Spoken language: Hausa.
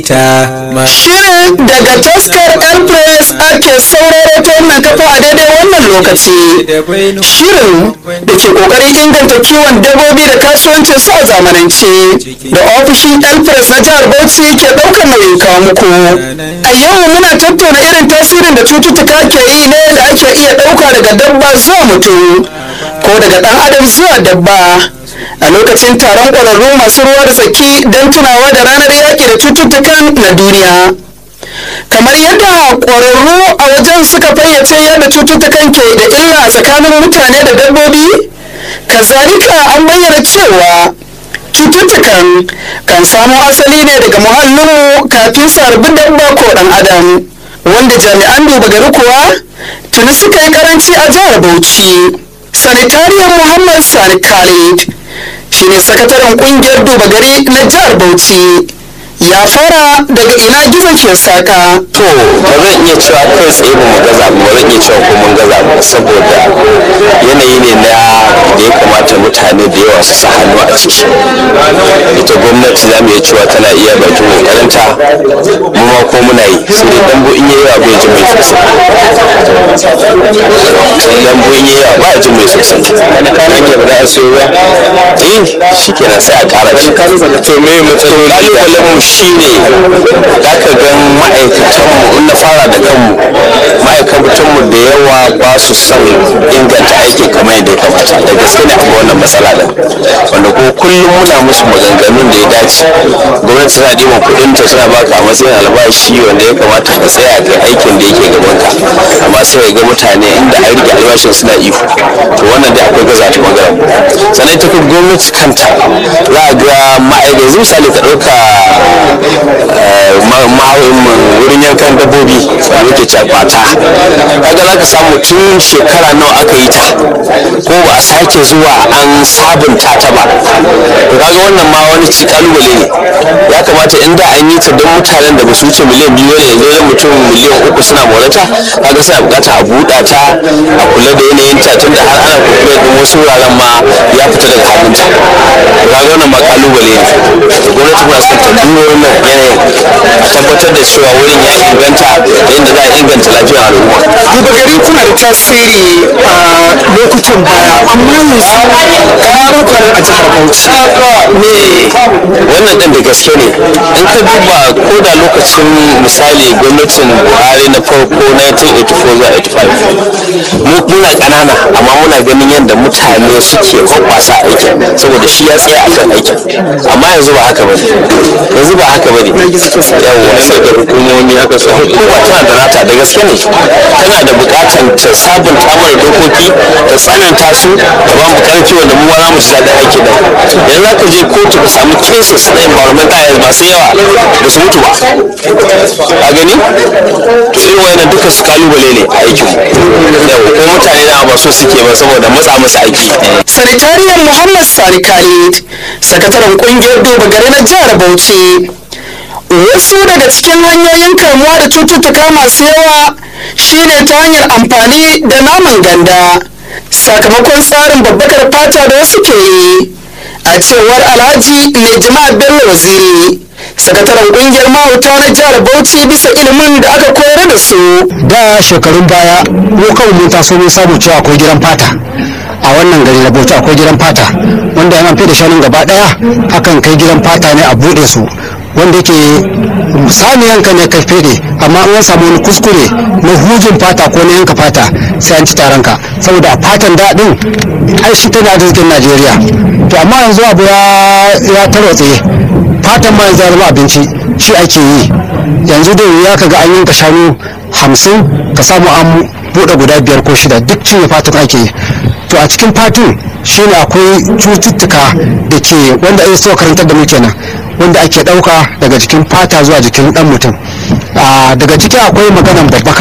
Shirin daga taskar Elpress ake sauraro ta wannan kafa a daidai wannan lokaci. Shirin da ke kokarin inganta kiwon dabbobi da kasuwancin su a zamanance da ofishin Elpress na jihar Bauchi ke ɗaukar nauyin kawo muku. A yau muna tattauna irin tasirin da cututtuka ke yi ne da ake iya ɗauka daga dabba zuwa mutum ko daga ɗan adam zuwa dabba. a lokacin taron ƙwararru masu ruwa da tsaki don tunawa da ranar yaƙi da cututtukan na duniya kamar yadda ƙwararru a wajen suka fayyace yadda cututtukan ke da illa a tsakanin mutane da dabbobi kazalika an bayyana cewa cututtukan kan samo asali ne daga muhallinmu kafin su harbi dabba ko ɗan adam wanda jami'an duba gari kuwa tuni suka yi karanci a jihar bauchi sanitariyar muhammad sani khalid shine sakataren kungiyar duba gari na jihar bauchi ya fara daga ina gizon ke saka to ba zan iya cewa kai tsaye ba mu gaza ba zan iya cewa ko mun gaza ba saboda yanayi ne na da ya kamata mutane da yawa su sa hannu a ciki ita gwamnati za mu iya cewa tana iya bakin kokarinta mu ma ko muna yi sai dai dambo in yayi yawa bai ji mai sosai sai dambo in yayi yawa ba ji mai sosai hanyar ba za a siyo ba eh shikenan sai a kara shi to me matsaloli kalubalen mu shine za ka ga ma'aikatanmu in na fara da kanmu ma'aikatanmu da yawa ba su son inganta aiki kamar yadda ya kamata da gaske ne akwai wannan matsala da wanda ko kullum muna musu maganganun da ya dace gwamnati tana ɗiban kuɗin ta tana baka a matsayin albashi wanda ya kamata ka tsaya kai aikin da yake gaban ka amma sai ga mutane inda an rike albashin suna iko to wannan dai akwai gaza ta bangaren sannan ita kuma gwamnati kanta za a ga ma'aikata yanzu misali ka ɗauka wurin yankan dabbobi da muke cewa kwata kaga za ka samu tun shekara nawa aka yi ta ko ba a sake zuwa an sabunta ta ba to kaga wannan ma wani ci kalubale ne ya kamata in da an yi ta don mutanen da ba su wuce miliyan biyu ne yanzu wajen mutum miliyan uku suna morata kaga suna bukatar a buɗa ta a kula da yanayin ta tun da har ana kuma da wasu wuraren ma ya fita daga hannunta to kaga wannan ma kalubale ne to gwamnati muna son ta duba wannan yanayin a tabbatar da cewa wurin ya inganta yadda za a inganta lafiyar al'umma. duba gari kuna da tasiri a lokutan baya amma yanzu karukan a jihar bauchi ne wannan ɗin da gaske ne in ka duba ko da lokacin misali gwamnatin buhari na farko 1984 zuwa 85 mu muna ƙanana amma muna ganin yadda mutane suke hoɓɓasa aikin saboda shi ya tsaya akan aikin amma yanzu ba haka bane yanzu ba haka bane yawwa sai da hukumomi haka su hukuma tana da nata da gaske ne tana da buƙatar ta sabunta mana dokoki ta tsananta su da ba mu karfi wanda mu ma za mu ji daɗin aiki da yanzu za ka je kotu ka samu cases na environmental health masu yawa ba su mutu ba a gani to irin wayannan duka su kalubale ne a aikin yau ko mutane na ba so suke ba saboda matsa musu aiki sanitariyar muhammad sani khalid sakataren kungiyar duba gari na jihar bauchi wasu daga cikin hanyoyin kamuwa da cututtuka masu yawa shine ta hanyar amfani da naman ganda sakamakon tsarin babbakar fata da wasu ke yi a cewar alhaji mai jama'a bello waziri sakataren kungiyar mahauta na jihar bauchi bisa ilimin da aka koyar da su da shekarun baya mu kawai mun taso mun samu cewa akwai gidan fata a wannan gari na bauchi akwai gidan fata wanda yana fi da shanun gaba daya akan kai gidan fata ne a bude su wanda yake sami yanka ne kai fede amma an samu wani kuskure na hujin fata ko na yanka fata sai an ci taron ka saboda a fatan daɗin ai shi tana arzikin najeriya to amma yanzu abu ya tarwatse fatan ma yanzu ya zama abinci shi ake yi yanzu da ya kaga an yanka shanu hamsin ka samu an buɗe guda biyar ko shida duk cinye fatan ake yi to a cikin fatun shine akwai cututtuka da ke wanda ya so karantar da mu kenan wanda ake ɗauka daga jikin fata zuwa jikin ɗan mutum daga ciki akwai maganan babbaka